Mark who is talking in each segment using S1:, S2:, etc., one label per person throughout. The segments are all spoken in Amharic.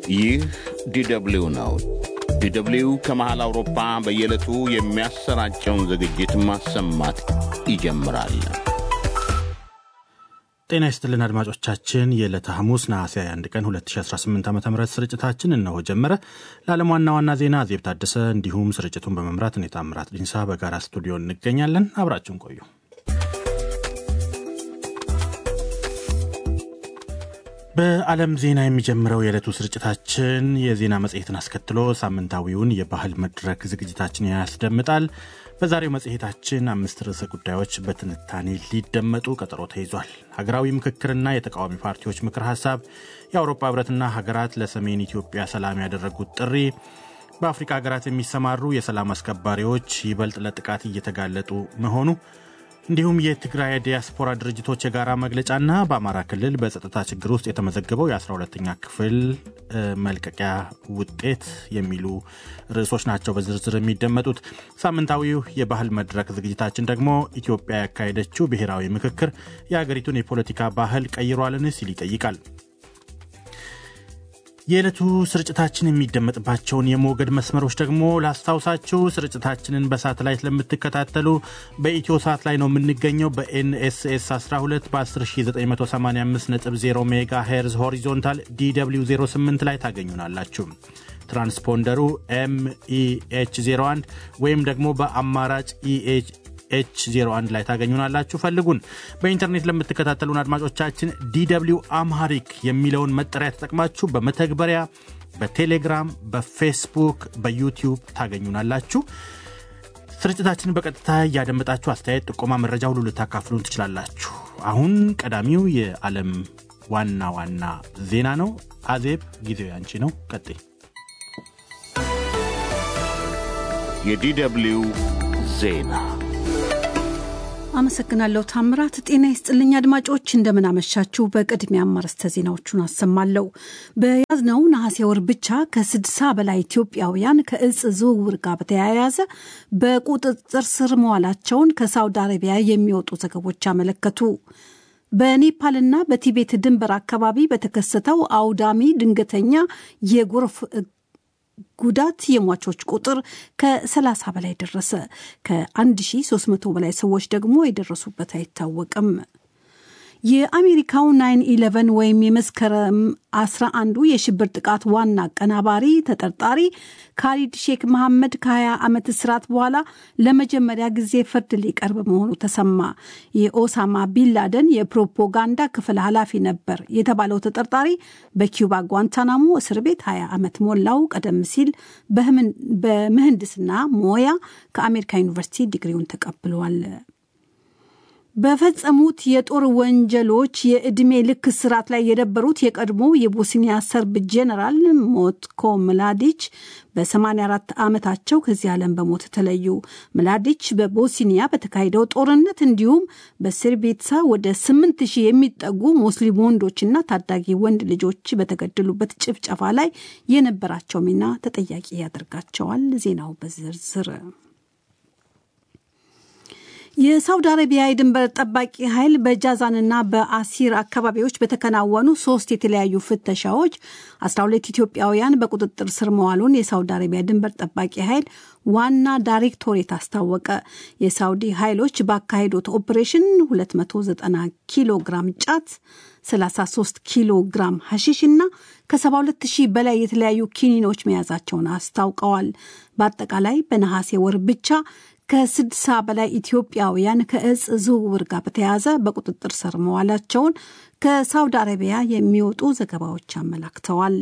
S1: ይህ ዲደብሊው ነው። ዲደብሊው ከመሃል አውሮፓ በየዕለቱ የሚያሰራጨውን ዝግጅት ማሰማት ይጀምራል።
S2: ጤና ይስጥልን አድማጮቻችን፣ የዕለተ ሐሙስ ነሐሴ 21 ቀን 2018 ዓ ም ስርጭታችን እነሆ ጀመረ። ለዓለም ዋና ዋና ዜና ዜብ ታደሰ እንዲሁም ስርጭቱን በመምራት እኔ ታምራት ዲንሳ በጋራ ስቱዲዮ እንገኛለን። አብራችሁን ቆዩ። በዓለም ዜና የሚጀምረው የዕለቱ ስርጭታችን የዜና መጽሔትን አስከትሎ ሳምንታዊውን የባህል መድረክ ዝግጅታችን ያስደምጣል። በዛሬው መጽሔታችን አምስት ርዕሰ ጉዳዮች በትንታኔ ሊደመጡ ቀጠሮ ተይዟል። ሀገራዊ ምክክርና የተቃዋሚ ፓርቲዎች ምክር ሀሳብ፣ የአውሮፓ ህብረትና ሀገራት ለሰሜን ኢትዮጵያ ሰላም ያደረጉት ጥሪ፣ በአፍሪካ ሀገራት የሚሰማሩ የሰላም አስከባሪዎች ይበልጥ ለጥቃት እየተጋለጡ መሆኑ እንዲሁም የትግራይ ዲያስፖራ ድርጅቶች የጋራ መግለጫና በአማራ ክልል በጸጥታ ችግር ውስጥ የተመዘገበው የ12ተኛ ክፍል መልቀቂያ ውጤት የሚሉ ርዕሶች ናቸው በዝርዝር የሚደመጡት። ሳምንታዊው የባህል መድረክ ዝግጅታችን ደግሞ ኢትዮጵያ ያካሄደችው ብሔራዊ ምክክር የሀገሪቱን የፖለቲካ ባህል ቀይሯልን ሲል ይጠይቃል። የዕለቱ ስርጭታችን የሚደመጥባቸውን የሞገድ መስመሮች ደግሞ ላስታውሳችሁ። ስርጭታችንን በሳተላይት ለምትከታተሉ በኢትዮ ሳት ላይ ነው የምንገኘው። በኤንኤስኤስ 12 በ10985.0 ሜጋ ሄርዝ ሆሪዞንታል ዲw 08 ላይ ታገኙናላችሁ። ትራንስፖንደሩ ኤምኢኤች 01 ወይም ደግሞ በአማራጭ ኢኤች ኤች 01 ላይ ታገኙናላችሁ። ፈልጉን። በኢንተርኔት ለምትከታተሉን አድማጮቻችን ዲw አምሃሪክ የሚለውን መጠሪያ ተጠቅማችሁ በመተግበሪያ በቴሌግራም፣ በፌስቡክ፣ በዩቲዩብ ታገኙናላችሁ። ስርጭታችንን በቀጥታ እያደመጣችሁ አስተያየት፣ ጥቆማ፣ መረጃ ሁሉ ልታካፍሉን ትችላላችሁ። አሁን ቀዳሚው የዓለም ዋና ዋና ዜና ነው። አዜብ ጊዜው ያንቺ ነው። ቀጥይ።
S1: የዲደብሊው ዜና
S3: አመሰግናለሁ ታምራት። ጤና ይስጥልኝ አድማጮች፣ እንደምናመሻችሁ። በቅድሚያ አርዕስተ ዜናዎቹን አሰማለሁ። በያዝነው ነሐሴ ወር ብቻ ከስድሳ በላይ ኢትዮጵያውያን ከእጽ ዝውውር ጋር በተያያዘ በቁጥጥር ስር መዋላቸውን ከሳውዲ አረቢያ የሚወጡ ዘገቦች አመለከቱ። በኔፓልና በቲቤት ድንበር አካባቢ በተከሰተው አውዳሚ ድንገተኛ የጎርፍ ጉዳት የሟቾች ቁጥር ከ30 በላይ ደረሰ። ከ1300 በላይ ሰዎች ደግሞ የደረሱበት አይታወቅም። የአሜሪካው ናይን ኢለቨን ወይም የመስከረም 11ዱ የሽብር ጥቃት ዋና አቀናባሪ ተጠርጣሪ ካሊድ ሼክ መሐመድ ከ20 ዓመት እስራት በኋላ ለመጀመሪያ ጊዜ ፍርድ ሊቀርብ መሆኑ ተሰማ። የኦሳማ ቢንላደን የፕሮፓጋንዳ ክፍል ኃላፊ ነበር የተባለው ተጠርጣሪ በኪዩባ ጓንታናሞ እስር ቤት 20 ዓመት ሞላው። ቀደም ሲል በምህንድስና ሞያ ከአሜሪካ ዩኒቨርሲቲ ዲግሪውን ተቀብሏል። በፈጸሙት የጦር ወንጀሎች የዕድሜ ልክ እስራት ላይ የነበሩት የቀድሞ የቦስኒያ ሰርብ ጄኔራል ሞትኮ ምላዲች በ84 ዓመታቸው ከዚህ ዓለም በሞት ተለዩ። ምላዲች በቦስኒያ በተካሄደው ጦርነት እንዲሁም በስርቤትሳ ወደ 8000 የሚጠጉ ሙስሊም ወንዶችና ታዳጊ ወንድ ልጆች በተገደሉበት ጭፍጨፋ ላይ የነበራቸው ሚና ተጠያቂ ያደርጋቸዋል። ዜናው በዝርዝር የሳውዲ አረቢያ የድንበር ጠባቂ ኃይል በጃዛንና በአሲር አካባቢዎች በተከናወኑ ሶስት የተለያዩ ፍተሻዎች 12 ኢትዮጵያውያን በቁጥጥር ስር መዋሉን የሳውዲ አረቢያ ድንበር ጠባቂ ኃይል ዋና ዳይሬክቶሬት አስታወቀ። የሳውዲ ኃይሎች ባካሄዱት ኦፕሬሽን 290 ኪሎ ግራም ጫት 33 ኪሎ ግራም ሐሺሽ እና ከ72 ሺህ በላይ የተለያዩ ኪኒኖች መያዛቸውን አስታውቀዋል። በአጠቃላይ በነሐሴ ወር ብቻ ከስድሳ በላይ ኢትዮጵያውያን ከእጽ ዝውውር ጋር በተያያዘ በቁጥጥር ስር መዋላቸውን ከሳውዲ አረቢያ የሚወጡ ዘገባዎች አመላክተዋል።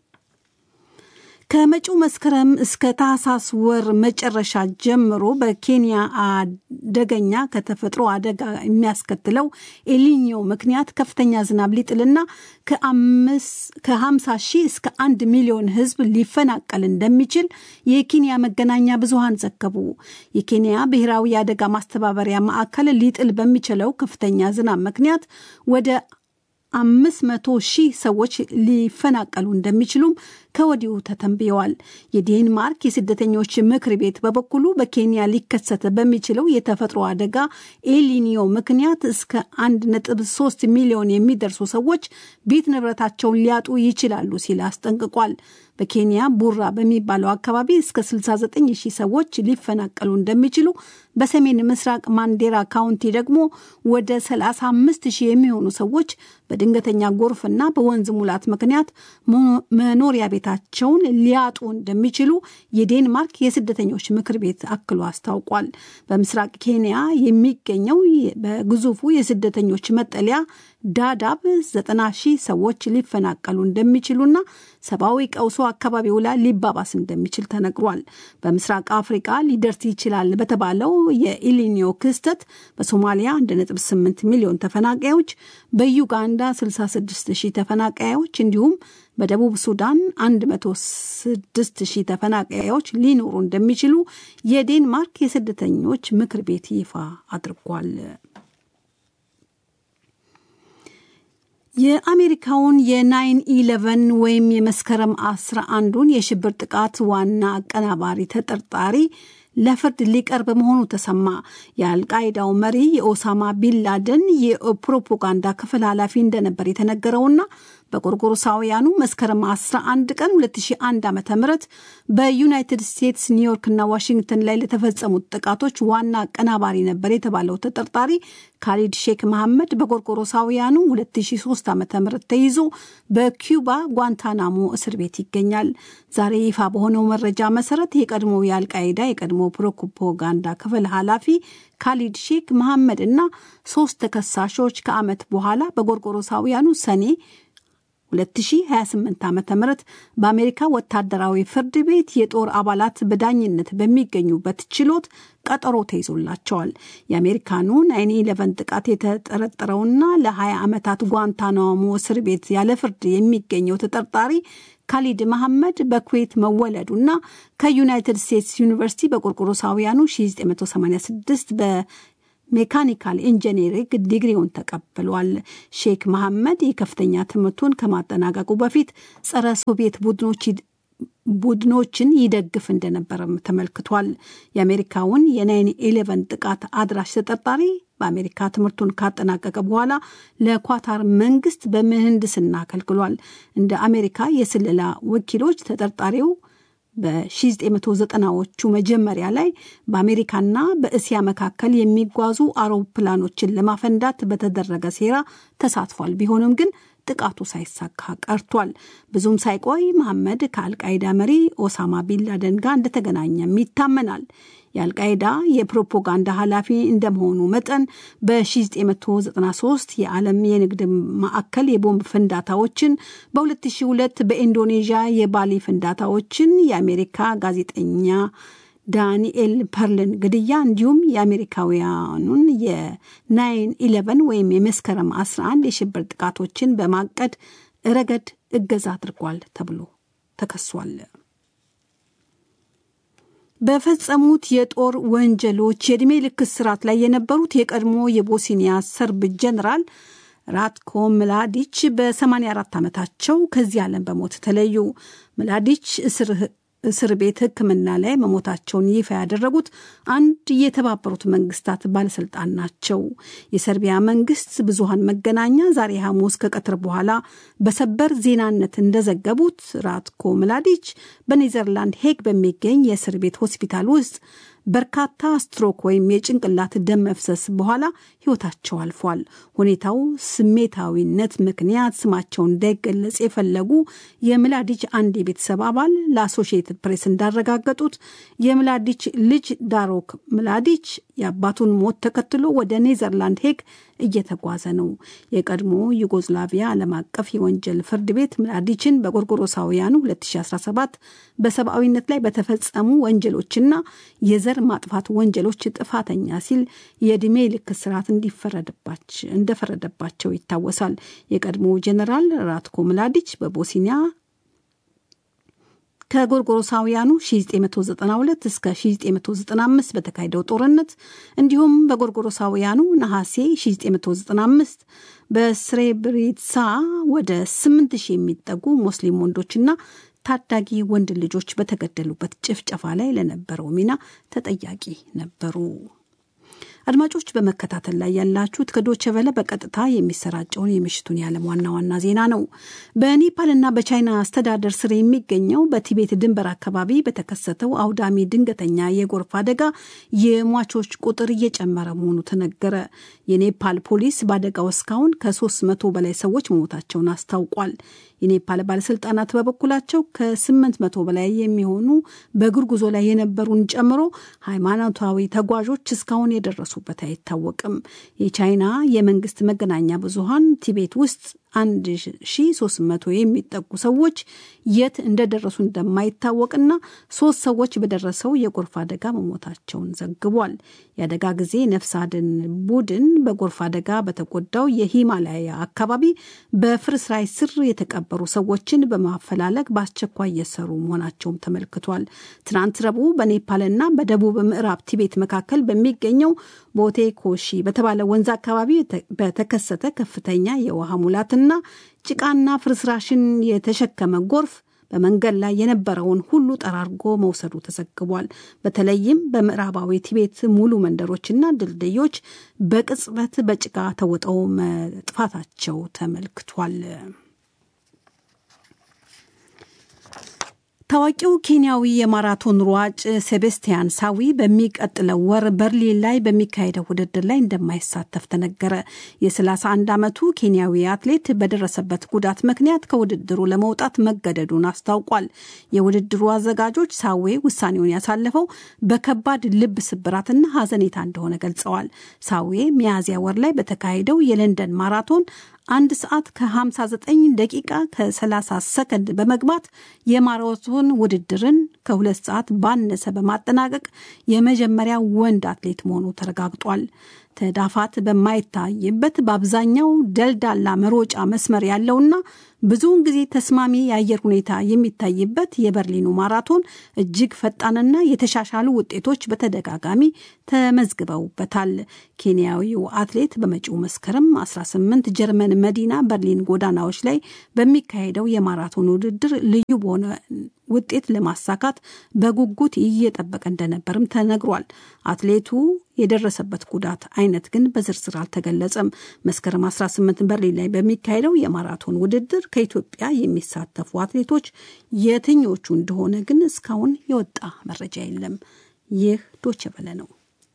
S3: ከመጪው መስከረም እስከ ታህሳስ ወር መጨረሻ ጀምሮ በኬንያ አደገኛ ከተፈጥሮ አደጋ የሚያስከትለው ኤሊኒዮ ምክንያት ከፍተኛ ዝናብ ሊጥልና ከ50 ሺህ እስከ አንድ ሚሊዮን ሕዝብ ሊፈናቀል እንደሚችል የኬንያ መገናኛ ብዙሃን ዘገቡ። የኬንያ ብሔራዊ የአደጋ ማስተባበሪያ ማዕከል ሊጥል በሚችለው ከፍተኛ ዝናብ ምክንያት ወደ አምስት መቶ ሺህ ሰዎች ሊፈናቀሉ እንደሚችሉም ከወዲሁ ተተንብየዋል። የዴንማርክ የስደተኞች ምክር ቤት በበኩሉ በኬንያ ሊከሰት በሚችለው የተፈጥሮ አደጋ ኤሊኒዮ ምክንያት እስከ 1.3 ሚሊዮን የሚደርሱ ሰዎች ቤት ንብረታቸውን ሊያጡ ይችላሉ ሲል አስጠንቅቋል። በኬንያ ቡራ በሚባለው አካባቢ እስከ 69 ሺህ ሰዎች ሊፈናቀሉ እንደሚችሉ፣ በሰሜን ምስራቅ ማንዴራ ካውንቲ ደግሞ ወደ 35 ሺህ የሚሆኑ ሰዎች በድንገተኛ ጎርፍና በወንዝ ሙላት ምክንያት መኖሪያ ቤታቸውን ሊያጡ እንደሚችሉ የዴንማርክ የስደተኞች ምክር ቤት አክሎ አስታውቋል። በምስራቅ ኬንያ የሚገኘው በግዙፉ የስደተኞች መጠለያ ዳዳብ ዘጠና ሺህ ሰዎች ሊፈናቀሉ እንደሚችሉና ሰብአዊ ቀውሶ አካባቢው ላይ ሊባባስ እንደሚችል ተነግሯል። በምስራቅ አፍሪቃ ሊደርስ ይችላል በተባለው የኢሊኒዮ ክስተት በሶማሊያ 1.8 ሚሊዮን ተፈናቃዮች፣ በዩጋንዳ 66 ሺህ ተፈናቃዮች እንዲሁም በደቡብ ሱዳን 106 ሺህ ተፈናቃዮች ሊኖሩ እንደሚችሉ የዴንማርክ የስደተኞች ምክር ቤት ይፋ አድርጓል። የአሜሪካውን የናይን ኢለቨን ወይም የመስከረም አስራ አንዱን የሽብር ጥቃት ዋና አቀናባሪ ተጠርጣሪ ለፍርድ ሊቀርብ መሆኑ ተሰማ። የአልቃይዳው መሪ የኦሳማ ቢንላደን የፕሮፓጋንዳ ክፍል ኃላፊ እንደነበር የተነገረውና በጎርጎሮሳውያኑ መስከረም 11 ቀን 2001 ዓ ም በዩናይትድ ስቴትስ ኒውዮርክና ዋሽንግተን ላይ ለተፈጸሙት ጥቃቶች ዋና አቀናባሪ ነበር የተባለው ተጠርጣሪ ካሊድ ሼክ መሐመድ በጎርጎሮሳውያኑ 2003 ዓ ም ተይዞ በኪዩባ ጓንታናሞ እስር ቤት ይገኛል። ዛሬ ይፋ በሆነው መረጃ መሰረት የቀድሞ የአልቃይዳ የቀድሞ ፕሮፓጋንዳ ክፍል ኃላፊ ካሊድ ሼክ መሐመድ እና ሶስት ተከሳሾች ከዓመት በኋላ በጎርጎሮሳውያኑ ሰኔ 2028 ዓ ም በአሜሪካ ወታደራዊ ፍርድ ቤት የጦር አባላት በዳኝነት በሚገኙበት ችሎት ቀጠሮ ተይዞላቸዋል። የአሜሪካኑ ናይን ኢለቨን ጥቃት የተጠረጠረውና ለ20 ዓመታት ጓንታናሞ እስር ቤት ያለ ፍርድ የሚገኘው ተጠርጣሪ ካሊድ መሐመድ በኩዌት መወለዱና ከዩናይትድ ስቴትስ ዩኒቨርሲቲ በቆርቆሮሳውያኑ 1986 በ ሜካኒካል ኢንጂነሪንግ ዲግሪውን ተቀብሏል። ሼክ መሐመድ የከፍተኛ ትምህርቱን ከማጠናቀቁ በፊት ጸረ ሶቪየት ቡድኖች ቡድኖችን ይደግፍ እንደነበረም ተመልክቷል። የአሜሪካውን የናይን ኢሌቨን ጥቃት አድራሽ ተጠርጣሪ በአሜሪካ ትምህርቱን ካጠናቀቀ በኋላ ለኳታር መንግስት በምህንድስና አገልግሏል። እንደ አሜሪካ የስለላ ወኪሎች ተጠርጣሪው በ1990ዎቹ መጀመሪያ ላይ በአሜሪካና በእስያ መካከል የሚጓዙ አውሮፕላኖችን ለማፈንዳት በተደረገ ሴራ ተሳትፏል። ቢሆንም ግን ጥቃቱ ሳይሳካ ቀርቷል። ብዙም ሳይቆይ መሐመድ ከአልቃይዳ መሪ ኦሳማ ቢንላደን ጋር እንደተገናኘም ይታመናል። የአልቃይዳ የፕሮፓጋንዳ ኃላፊ እንደመሆኑ መጠን በ1993 የዓለም የንግድ ማዕከል የቦምብ ፍንዳታዎችን፣ በ2002 በኢንዶኔዥያ የባሊ ፍንዳታዎችን፣ የአሜሪካ ጋዜጠኛ ዳንኤል ፐርልን ግድያ እንዲሁም የአሜሪካውያኑን የናይን ኢለቨን ወይም የመስከረም 11 የሽብር ጥቃቶችን በማቀድ ረገድ እገዛ አድርጓል ተብሎ ተከሷል። በፈጸሙት የጦር ወንጀሎች የዕድሜ ልክ እስራት ላይ የነበሩት የቀድሞ የቦስኒያ ሰርብ ጀኔራል ራትኮ ምላዲች በ84 ዓመታቸው ከዚህ ዓለም በሞት ተለዩ። ምላዲች እስር ቤት ሕክምና ላይ መሞታቸውን ይፋ ያደረጉት አንድ የተባበሩት መንግስታት ባለስልጣን ናቸው። የሰርቢያ መንግስት ብዙሃን መገናኛ ዛሬ ሐሙስ ከቀትር በኋላ በሰበር ዜናነት እንደዘገቡት ራትኮ ምላዲች በኔዘርላንድ ሄግ በሚገኝ የእስር ቤት ሆስፒታል ውስጥ በርካታ ስትሮክ ወይም የጭንቅላት ደም መፍሰስ በኋላ ህይወታቸው አልፏል። ሁኔታው ስሜታዊነት ምክንያት ስማቸው እንዳይገለጽ የፈለጉ የምላዲች አንድ የቤተሰብ አባል ለአሶሺየትድ ፕሬስ እንዳረጋገጡት የምላዲች ልጅ ዳሮክ ምላዲች የአባቱን ሞት ተከትሎ ወደ ኔዘርላንድ ሄግ እየተጓዘ ነው። የቀድሞ ዩጎዝላቪያ ዓለም አቀፍ የወንጀል ፍርድ ቤት ምላዲችን በጎርጎሮሳውያኑ 2017 በሰብአዊነት ላይ በተፈጸሙ ወንጀሎችና የዘር ማጥፋት ወንጀሎች ጥፋተኛ ሲል የዕድሜ ልክ እስራት እንደፈረደባቸው ይታወሳል። የቀድሞ ጀኔራል ራትኮ ምላዲች በቦስኒያ ከጎርጎሮሳውያኑ 1992 እስከ 1995 በተካሄደው ጦርነት እንዲሁም በጎርጎሮሳውያኑ ነሐሴ 1995 በስሬብሪትሳ ወደ 8000 የሚጠጉ ሙስሊም ወንዶችና ታዳጊ ወንድ ልጆች በተገደሉበት ጭፍጨፋ ላይ ለነበረው ሚና ተጠያቂ ነበሩ። አድማጮች በመከታተል ላይ ያላችሁት ከዶቸ ቨለ በቀጥታ የሚሰራጨውን የምሽቱን የዓለም ዋና ዋና ዜና ነው። በኔፓልና በቻይና አስተዳደር ስር የሚገኘው በቲቤት ድንበር አካባቢ በተከሰተው አውዳሚ ድንገተኛ የጎርፍ አደጋ የሟቾች ቁጥር እየጨመረ መሆኑ ተነገረ። የኔፓል ፖሊስ በአደጋው እስካሁን ከሶስት መቶ በላይ ሰዎች መሞታቸውን አስታውቋል። የኔፓል ባለስልጣናት በበኩላቸው ከስምንት መቶ በላይ የሚሆኑ በእግር ጉዞ ላይ የነበሩን ጨምሮ ሃይማኖታዊ ተጓዦች እስካሁን የደረሱበት አይታወቅም። የቻይና የመንግስት መገናኛ ብዙሃን ቲቤት ውስጥ 1300 የሚጠጉ ሰዎች የት እንደደረሱ እንደማይታወቅና ሶስት ሰዎች በደረሰው የጎርፍ አደጋ መሞታቸውን ዘግቧል። የአደጋ ጊዜ ነፍስ አድን ቡድን በጎርፍ አደጋ በተጎዳው የሂማላያ አካባቢ በፍርስራሽ ስር የተቀበሩ ሰዎችን በማፈላለግ በአስቸኳይ እየሰሩ መሆናቸውም ተመልክቷል። ትናንት ረቡዕ በኔፓልና በደቡብ ምዕራብ ቲቤት መካከል በሚገኘው ቦቴ ኮሺ በተባለ ወንዝ አካባቢ በተከሰተ ከፍተኛ የውሃ ሙላትና ጭቃና ፍርስራሽን የተሸከመ ጎርፍ በመንገድ ላይ የነበረውን ሁሉ ጠራርጎ መውሰዱ ተዘግቧል። በተለይም በምዕራባዊ ቲቤት ሙሉ መንደሮችና ድልድዮች በቅጽበት በጭቃ ተውጠው መጥፋታቸው ተመልክቷል። ታዋቂው ኬንያዊ የማራቶን ሯጭ ሴቤስቲያን ሳዊ በሚቀጥለው ወር በርሊን ላይ በሚካሄደው ውድድር ላይ እንደማይሳተፍ ተነገረ። የ31 ዓመቱ ኬንያዊ አትሌት በደረሰበት ጉዳት ምክንያት ከውድድሩ ለመውጣት መገደዱን አስታውቋል። የውድድሩ አዘጋጆች ሳዌ ውሳኔውን ያሳለፈው በከባድ ልብ ስብራትና ሐዘኔታ እንደሆነ ገልጸዋል። ሳዌ ሚያዝያ ወር ላይ በተካሄደው የለንደን ማራቶን አንድ ሰዓት ከ59 ደቂቃ ከ30 ሰከንድ በመግባት የማራቶን ውድድርን ከሁለት ሰዓት ባነሰ በማጠናቀቅ የመጀመሪያ ወንድ አትሌት መሆኑ ተረጋግጧል። ተዳፋት በማይታይበት በአብዛኛው ደልዳላ መሮጫ መስመር ያለውና ብዙውን ጊዜ ተስማሚ የአየር ሁኔታ የሚታይበት የበርሊኑ ማራቶን እጅግ ፈጣንና የተሻሻሉ ውጤቶች በተደጋጋሚ ተመዝግበውበታል። ኬንያዊው አትሌት በመጪው መስከረም 18 ጀርመን መዲና በርሊን ጎዳናዎች ላይ በሚካሄደው የማራቶን ውድድር ልዩ በሆነ ውጤት ለማሳካት በጉጉት እየጠበቀ እንደነበርም ተነግሯል። አትሌቱ የደረሰበት ጉዳት አይነት ግን በዝርዝር አልተገለጸም። መስከረም 18 በርሊን ላይ በሚካሄደው የማራቶን ውድድር ከኢትዮጵያ የሚሳተፉ አትሌቶች የትኞቹ እንደሆነ ግን እስካሁን የወጣ መረጃ የለም። ይህ ዶቼ ቬለ ነው።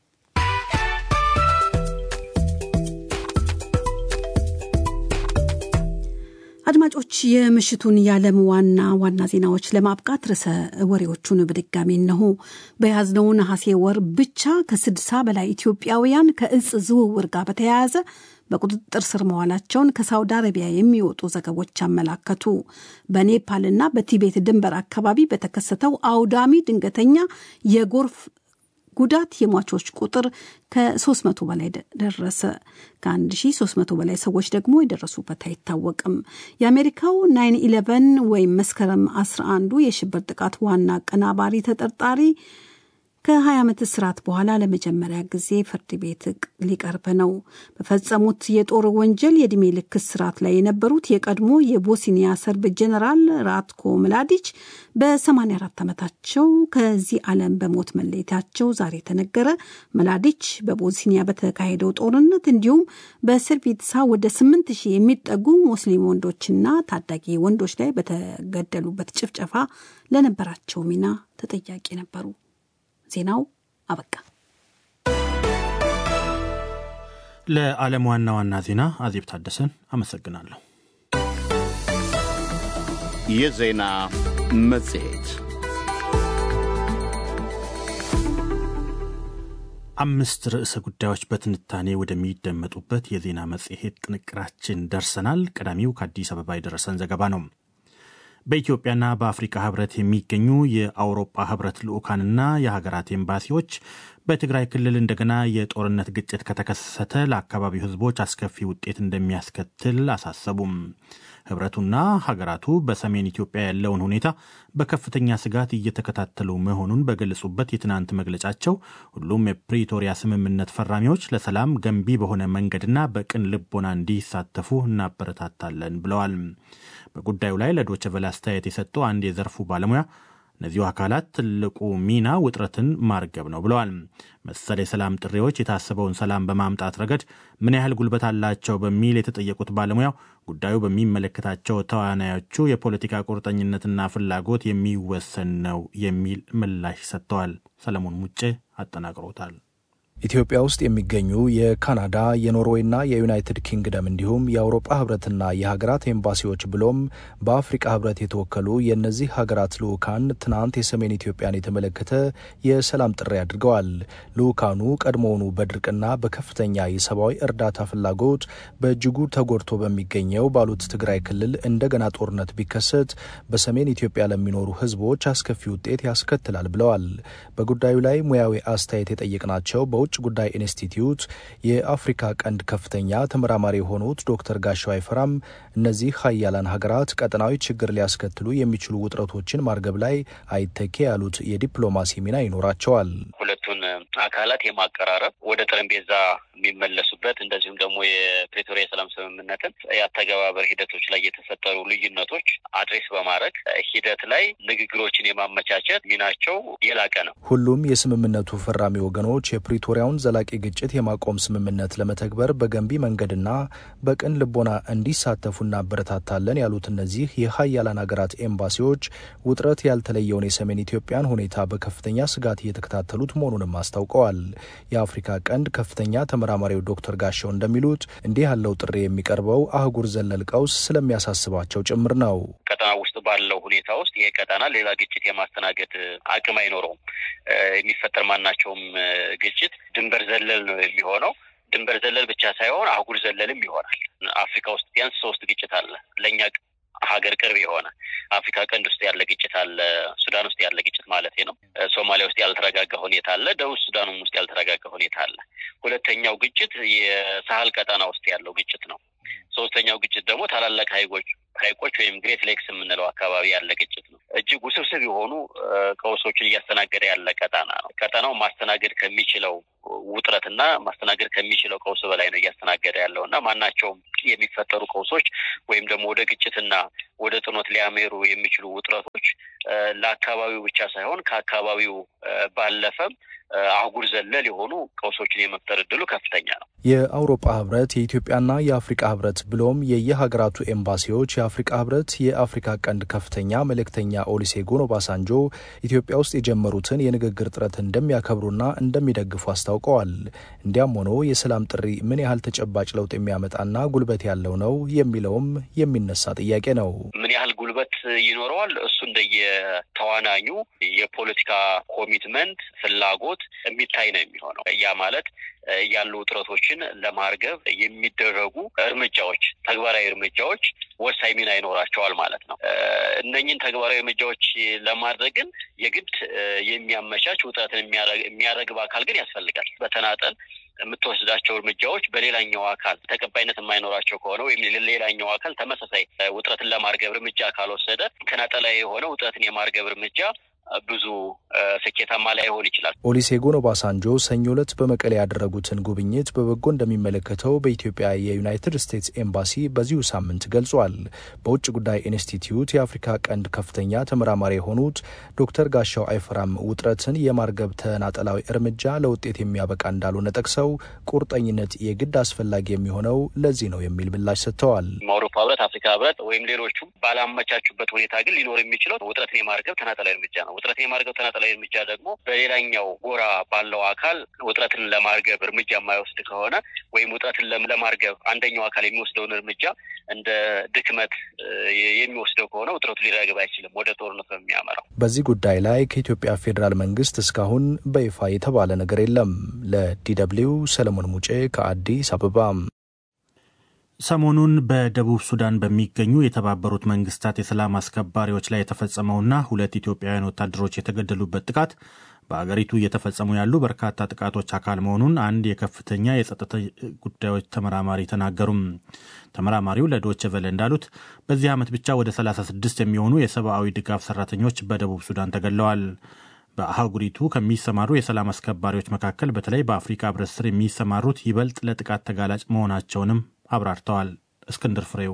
S3: አድማጮች የምሽቱን የዓለም ዋና ዋና ዜናዎች ለማብቃት ርዕሰ ወሬዎቹን በድጋሚ እነሆ። በያዝነው ነሐሴ ወር ብቻ ከስድሳ በላይ ኢትዮጵያውያን ከእጽ ዝውውር ጋር በተያያዘ በቁጥጥር ስር መዋላቸውን ከሳውዲ አረቢያ የሚወጡ ዘገቦች አመላከቱ። በኔፓልና በቲቤት ድንበር አካባቢ በተከሰተው አውዳሚ ድንገተኛ የጎርፍ ጉዳት የሟቾች ቁጥር ከ300 በላይ ደረሰ። ከ1300 በላይ ሰዎች ደግሞ የደረሱበት አይታወቅም። የአሜሪካው ናይን ኢለቨን ወይም መስከረም 11ዱ የሽብር ጥቃት ዋና አቀናባሪ ተጠርጣሪ ከ20 ዓመት እስራት በኋላ ለመጀመሪያ ጊዜ ፍርድ ቤት ሊቀርብ ነው። በፈጸሙት የጦር ወንጀል የዕድሜ ልክ እስራት ላይ የነበሩት የቀድሞ የቦስኒያ ሰርብ ጀኔራል ራትኮ ምላዲች በ84 ዓመታቸው ከዚህ ዓለም በሞት መለየታቸው ዛሬ ተነገረ። ምላዲች በቦስኒያ በተካሄደው ጦርነት እንዲሁም በስርቢትሳ ወደ 8 ሺህ የሚጠጉ ሙስሊም ወንዶችና ታዳጊ ወንዶች ላይ በተገደሉበት ጭፍጨፋ ለነበራቸው ሚና ተጠያቂ ነበሩ። ዜናው አበቃ።
S2: ለዓለም ዋና ዋና ዜና አዜብ ታደሰን አመሰግናለሁ።
S1: የዜና መጽሔት
S2: አምስት ርዕሰ ጉዳዮች በትንታኔ ወደሚደመጡበት የዜና መጽሔት ጥንቅራችን ደርሰናል። ቀዳሚው ከአዲስ አበባ የደረሰን ዘገባ ነው። በኢትዮጵያና በአፍሪካ ህብረት የሚገኙ የአውሮፓ ህብረት ልዑካንና የሀገራት ኤምባሲዎች በትግራይ ክልል እንደገና የጦርነት ግጭት ከተከሰተ ለአካባቢው ህዝቦች አስከፊ ውጤት እንደሚያስከትል አሳሰቡም። ህብረቱና ሀገራቱ በሰሜን ኢትዮጵያ ያለውን ሁኔታ በከፍተኛ ስጋት እየተከታተሉ መሆኑን በገለጹበት የትናንት መግለጫቸው ሁሉም የፕሪቶሪያ ስምምነት ፈራሚዎች ለሰላም ገንቢ በሆነ መንገድና በቅን ልቦና እንዲሳተፉ እናበረታታለን ብለዋል። በጉዳዩ ላይ ለዶይቼ ቬለ አስተያየት የሰጡ አንድ የዘርፉ ባለሙያ እነዚሁ አካላት ትልቁ ሚና ውጥረትን ማርገብ ነው ብለዋል። መሰል የሰላም ጥሪዎች የታሰበውን ሰላም በማምጣት ረገድ ምን ያህል ጉልበት አላቸው በሚል የተጠየቁት ባለሙያው ጉዳዩ በሚመለከታቸው ተዋናዮቹ የፖለቲካ ቁርጠኝነትና ፍላጎት የሚወሰን ነው የሚል ምላሽ ሰጥተዋል። ሰለሞን ሙጬ አጠናቅሮታል።
S4: ኢትዮጵያ ውስጥ የሚገኙ የካናዳ የኖርዌይና የዩናይትድ ኪንግደም እንዲሁም የአውሮፓ ህብረትና የሀገራት ኤምባሲዎች ብሎም በአፍሪቃ ህብረት የተወከሉ የእነዚህ ሀገራት ልዑካን ትናንት የሰሜን ኢትዮጵያን የተመለከተ የሰላም ጥሪ አድርገዋል። ልዑካኑ ቀድሞውኑ በድርቅና በከፍተኛ የሰብአዊ እርዳታ ፍላጎት በእጅጉ ተጎድቶ በሚገኘው ባሉት ትግራይ ክልል እንደገና ጦርነት ቢከሰት በሰሜን ኢትዮጵያ ለሚኖሩ ህዝቦች አስከፊ ውጤት ያስከትላል ብለዋል። በጉዳዩ ላይ ሙያዊ አስተያየት የጠየቅናቸው በውጭ ጉዳይ ኢንስቲትዩት የአፍሪካ ቀንድ ከፍተኛ ተመራማሪ የሆኑት ዶክተር ጋሻው አይፈራም እነዚህ ሀያላን ሀገራት ቀጠናዊ ችግር ሊያስከትሉ የሚችሉ ውጥረቶችን ማርገብ ላይ አይተኬ ያሉት የዲፕሎማሲ ሚና ይኖራቸዋል።
S5: ሁለቱን አካላት የማቀራረብ ወደ ጠረጴዛ የሚመለሱበት እንደዚሁም ደግሞ የፕሬቶሪያ የሰላም ስምምነትን የአተገባበር ሂደቶች ላይ የተፈጠሩ ልዩነቶች አድሬስ በማድረግ ሂደት ላይ ንግግሮችን የማመቻቸት ሚናቸው የላቀ ነው።
S4: ሁሉም የስምምነቱ ፈራሚ ወገኖች የፕሪቶሪያውን ዘላቂ ግጭት የማቆም ስምምነት ለመተግበር በገንቢ መንገድና በቅን ልቦና እንዲሳተፉ እናበረታታለን ያሉት እነዚህ የሀያላን ሀገራት ኤምባሲዎች ውጥረት ያልተለየውን የሰሜን ኢትዮጵያን ሁኔታ በከፍተኛ ስጋት እየተከታተሉት መሆኑንም አስታውቀዋል። የአፍሪካ ቀንድ ከፍተኛ ተመራማሪው ዶክተር ጋሻው እንደሚሉት እንዲህ ያለው ጥሪ የሚቀርበው አህጉር ዘለል ቀውስ ስለሚያሳስባቸው ጭምር ነው።
S5: ቀጠና ውስጥ ባለው ሁኔታ ውስጥ ይሄ ቀጠና ሌላ ግጭት የማስተናገድ አቅም አይኖረውም። የሚፈጠር ማናቸውም ግጭት ድንበር ዘለል ነው የሚሆነው። ድንበር ዘለል ብቻ ሳይሆን አህጉር ዘለልም ይሆናል። አፍሪካ ውስጥ ቢያንስ ሶስት ግጭት አለ ለእኛ ሀገር ቅርብ የሆነ አፍሪካ ቀንድ ውስጥ ያለ ግጭት አለ። ሱዳን ውስጥ ያለ ግጭት ማለት ነው። ሶማሊያ ውስጥ ያልተረጋጋ ሁኔታ አለ። ደቡብ ሱዳንም ውስጥ ያልተረጋጋ ሁኔታ አለ። ሁለተኛው ግጭት የሳህል ቀጠና ውስጥ ያለው ግጭት ነው። ሶስተኛው ግጭት ደግሞ ታላላቅ ሀይቆች ሀይቆች ወይም ግሬት ሌክስ የምንለው አካባቢ ያለ ግጭት ነው። እጅግ ውስብስብ የሆኑ ቀውሶችን እያስተናገደ ያለ ቀጠና ነው። ቀጠናው ማስተናገድ ከሚችለው ውጥረትና ማስተናገድ ከሚችለው ቀውስ በላይ ነው እያስተናገደ ያለው እና ማናቸውም የሚፈጠሩ ቀውሶች ወይም ደግሞ ወደ ግጭትና ወደ ጥኖት ሊያሜሩ የሚችሉ ውጥረቶች ለአካባቢው ብቻ ሳይሆን ከአካባቢው ባለፈም አህጉር ዘለል የሆኑ ቀውሶችን የመፍጠር እድሉ ከፍተኛ ነው።
S4: የአውሮፓ ህብረት፣ የኢትዮጵያና የአፍሪቃ ህብረት ብሎም የየሀገራቱ ኤምባሲዎች የአፍሪቃ ህብረት የአፍሪካ ቀንድ ከፍተኛ መልእክተኛ ኦሉሴጉን ኦባሳንጆ ኢትዮጵያ ውስጥ የጀመሩትን የንግግር ጥረት እንደሚያከብሩና እንደሚደግፉ አስታውቀዋል። እንዲያም ሆኖ የሰላም ጥሪ ምን ያህል ተጨባጭ ለውጥ የሚያመጣና ጉልበት ያለው ነው የሚለውም የሚነሳ ጥያቄ ነው።
S5: ምን ያህል ጉልበት ይኖረዋል? እሱ እንደየተዋናኙ የፖለቲካ ኮሚትመንት ፍላጎት የሚታይ ነው የሚሆነው። ያ ማለት ያሉ ውጥረቶችን ለማርገብ የሚደረጉ እርምጃዎች፣ ተግባራዊ እርምጃዎች ወሳኝ ሚና ይኖራቸዋል ማለት ነው። እነኝን ተግባራዊ እርምጃዎች ለማድረግ ግን የግድ የሚያመቻች ውጥረትን የሚያረግብ አካል ግን ያስፈልጋል። በተናጠል የምትወስዳቸው እርምጃዎች በሌላኛው አካል ተቀባይነት የማይኖራቸው ከሆነ ወይም ሌላኛው አካል ተመሳሳይ ውጥረትን ለማርገብ እርምጃ ካልወሰደ ተናጠላዊ የሆነ ውጥረትን የማርገብ እርምጃ ብዙ ስኬታማ ላይሆን ይችላል።
S4: ኦሉሴጉን ኦባሳንጆ ሰኞ ዕለት በመቀሌ ያደረጉትን ጉብኝት በበጎ እንደሚመለከተው በኢትዮጵያ የዩናይትድ ስቴትስ ኤምባሲ በዚሁ ሳምንት ገልጿል። በውጭ ጉዳይ ኢንስቲትዩት የአፍሪካ ቀንድ ከፍተኛ ተመራማሪ የሆኑት ዶክተር ጋሻው አይፈራም ውጥረትን የማርገብ ተናጠላዊ እርምጃ ለውጤት የሚያበቃ እንዳልሆነ ጠቅሰው ቁርጠኝነት የግድ አስፈላጊ የሚሆነው ለዚህ ነው የሚል ምላሽ ሰጥተዋል።
S5: አውሮፓ ህብረት፣ አፍሪካ ህብረት ወይም ሌሎቹም ባላመቻቹበት ሁኔታ ግን ሊኖር የሚችለው ውጥረትን የማርገብ ተናጠላዊ እርምጃ ነው። ውጥረትን የማርገብ ተናጠላዊ እርምጃ ደግሞ በሌላኛው ጎራ ባለው አካል ውጥረትን ለማርገብ እርምጃ የማይወስድ ከሆነ ወይም ውጥረትን ለማርገብ አንደኛው አካል የሚወስደውን እርምጃ እንደ ድክመት የሚወስደው ከሆነ ውጥረቱ ሊረግብ አይችልም፣ ወደ ጦርነት ነው የሚያመራው።
S4: በዚህ ጉዳይ ላይ ከኢትዮጵያ ፌዴራል መንግስት እስካሁን በይፋ የተባለ ነገር የለም። ለዲደብሊው ሰለሞን ሙጬ ከአዲስ አበባ።
S2: ሰሞኑን በደቡብ ሱዳን በሚገኙ የተባበሩት መንግስታት የሰላም አስከባሪዎች ላይ የተፈጸመውና ሁለት ኢትዮጵያውያን ወታደሮች የተገደሉበት ጥቃት በአገሪቱ እየተፈጸሙ ያሉ በርካታ ጥቃቶች አካል መሆኑን አንድ የከፍተኛ የጸጥታ ጉዳዮች ተመራማሪ ተናገሩም። ተመራማሪው ለዶይቼ ቬለ እንዳሉት በዚህ ዓመት ብቻ ወደ 36 የሚሆኑ የሰብአዊ ድጋፍ ሰራተኞች በደቡብ ሱዳን ተገለዋል። በአህጉሪቱ ከሚሰማሩ የሰላም አስከባሪዎች መካከል በተለይ በአፍሪካ ሕብረት ስር የሚሰማሩት ይበልጥ ለጥቃት ተጋላጭ መሆናቸውንም አብራርተዋል። እስክንድር ፍሬው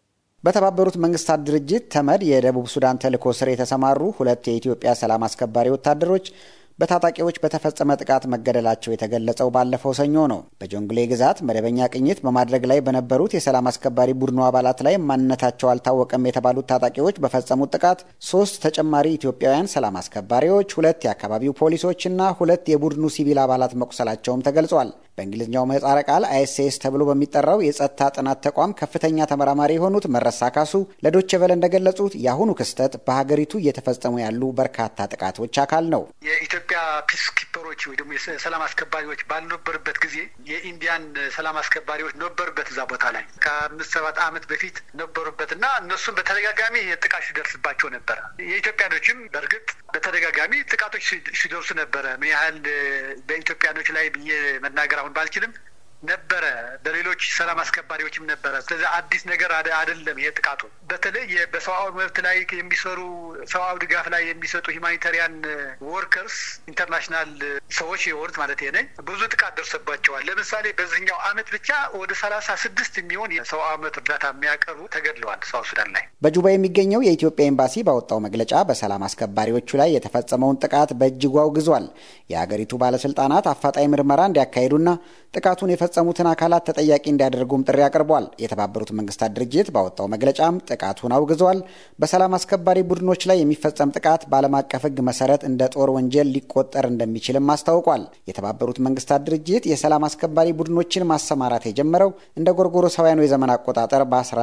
S6: በተባበሩት መንግስታት ድርጅት ተመድ የደቡብ ሱዳን ተልዕኮ ስር የተሰማሩ ሁለት የኢትዮጵያ ሰላም አስከባሪ ወታደሮች በታጣቂዎች በተፈጸመ ጥቃት መገደላቸው የተገለጸው ባለፈው ሰኞ ነው። በጆንግሌ ግዛት መደበኛ ቅኝት በማድረግ ላይ በነበሩት የሰላም አስከባሪ ቡድኑ አባላት ላይ ማንነታቸው አልታወቀም የተባሉት ታጣቂዎች በፈጸሙት ጥቃት ሶስት ተጨማሪ ኢትዮጵያውያን ሰላም አስከባሪዎች፣ ሁለት የአካባቢው ፖሊሶችና ሁለት የቡድኑ ሲቪል አባላት መቁሰላቸውም ተገልጿል። በእንግሊዝኛው ምህጻረ ቃል አይኤስኤስ ተብሎ በሚጠራው የጸጥታ ጥናት ተቋም ከፍተኛ ተመራማሪ የሆኑት መረሳ ካሱ ለዶቼ ቬለ እንደገለጹት የአሁኑ ክስተት በሀገሪቱ እየተፈጸሙ ያሉ በርካታ ጥቃቶች አካል ነው።
S7: የኢትዮጵያ ፒስ ኪፐሮች ወይ ደግሞ የሰላም አስከባሪዎች ባልነበሩበት ጊዜ የኢንዲያን ሰላም አስከባሪዎች ነበሩበት እዛ ቦታ ላይ ከአምስት ሰባት ዓመት በፊት ነበሩበት እና እነሱም በተደጋጋሚ ጥቃት ሲደርስባቸው ነበረ። የኢትዮጵያኖችም በእርግጥ በተደጋጋሚ ጥቃቶች ሲደርሱ ነበረ። ምን ያህል በኢትዮጵያኖች ላይ ብዬ መናገር አሁን ባልችልም ነበረ በሌሎች ሰላም አስከባሪዎችም ነበረ። ስለዚህ አዲስ ነገር አይደለም። ይሄ ጥቃቱ በተለይ በሰብአዊ መብት ላይ የሚሰሩ ሰብአዊ ድጋፍ ላይ የሚሰጡ ሂማኒታሪያን ወርከርስ ኢንተርናሽናል ሰዎች የወሩት ማለት ነ ብዙ ጥቃት ደርሶባቸዋል። ለምሳሌ በዚህኛው አመት ብቻ ወደ ሰላሳ ስድስት የሚሆን የሰብአዊ መብት እርዳታ የሚያቀርቡ ተገድለዋል ሳውት ሱዳን ላይ።
S6: በጁባ የሚገኘው የኢትዮጵያ ኤምባሲ ባወጣው መግለጫ በሰላም አስከባሪዎቹ ላይ የተፈጸመውን ጥቃት በእጅጉ አውግዟል። የሀገሪቱ ባለስልጣናት አፋጣኝ ምርመራ እንዲያካሂዱና ጥቃቱን የፈጸሙትን አካላት ተጠያቂ እንዲያደርጉም ጥሪ አቅርቧል። የተባበሩት መንግስታት ድርጅት ባወጣው መግለጫም ጥቃቱን አውግዟል። በሰላም አስከባሪ ቡድኖች ላይ የሚፈጸም ጥቃት በዓለም አቀፍ ሕግ መሰረት እንደ ጦር ወንጀል ሊቆጠር እንደሚችልም አስታውቋል። የተባበሩት መንግስታት ድርጅት የሰላም አስከባሪ ቡድኖችን ማሰማራት የጀመረው እንደ ጎርጎሮሳውያኑ የዘመን አቆጣጠር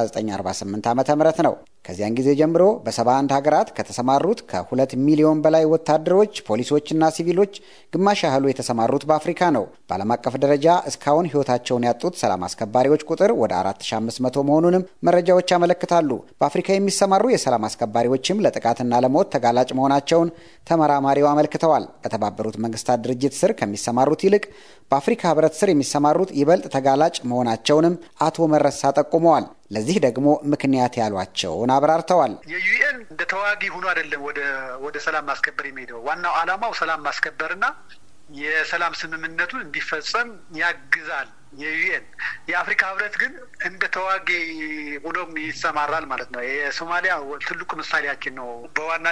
S6: በ1948 ዓ ም ነው። ከዚያን ጊዜ ጀምሮ በ71 ሀገራት ከተሰማሩት ከሁለት ሚሊዮን በላይ ወታደሮች፣ ፖሊሶችና ሲቪሎች ግማሽ ያህሉ የተሰማሩት በአፍሪካ ነው። በዓለም አቀፍ ደረጃ እስካሁን ህይወታቸውን ያጡት ሰላም አስከባሪዎች ቁጥር ወደ 4500 መሆኑንም መረጃዎች ያመለክታሉ። በአፍሪካ የሚሰማሩ የሰላም አስከባሪዎችም ለጥቃትና ለሞት ተጋላጭ መሆናቸውን ተመራማሪው አመልክተዋል። በተባበሩት መንግስታት ድርጅት ስር ከሚሰማሩት ይልቅ በአፍሪካ ህብረት ስር የሚሰማሩት ይበልጥ ተጋላጭ መሆናቸውንም አቶ መረሳ ጠቁመዋል። ለዚህ ደግሞ ምክንያት ያሏቸውን አብራርተዋል።
S7: የዩኤን እንደ ተዋጊ ሆኖ አይደለም ወደ ወደ ሰላም ማስከበር የሚሄደው ዋናው ዓላማው ሰላም ማስከበርና የሰላም ስምምነቱን እንዲፈጸም ያግዛል። የዩኤን የአፍሪካ ህብረት ግን እንደ ተዋጊ ሆኖም ይሰማራል ማለት ነው። የሶማሊያ ትልቁ ምሳሌያችን ነው። በዋና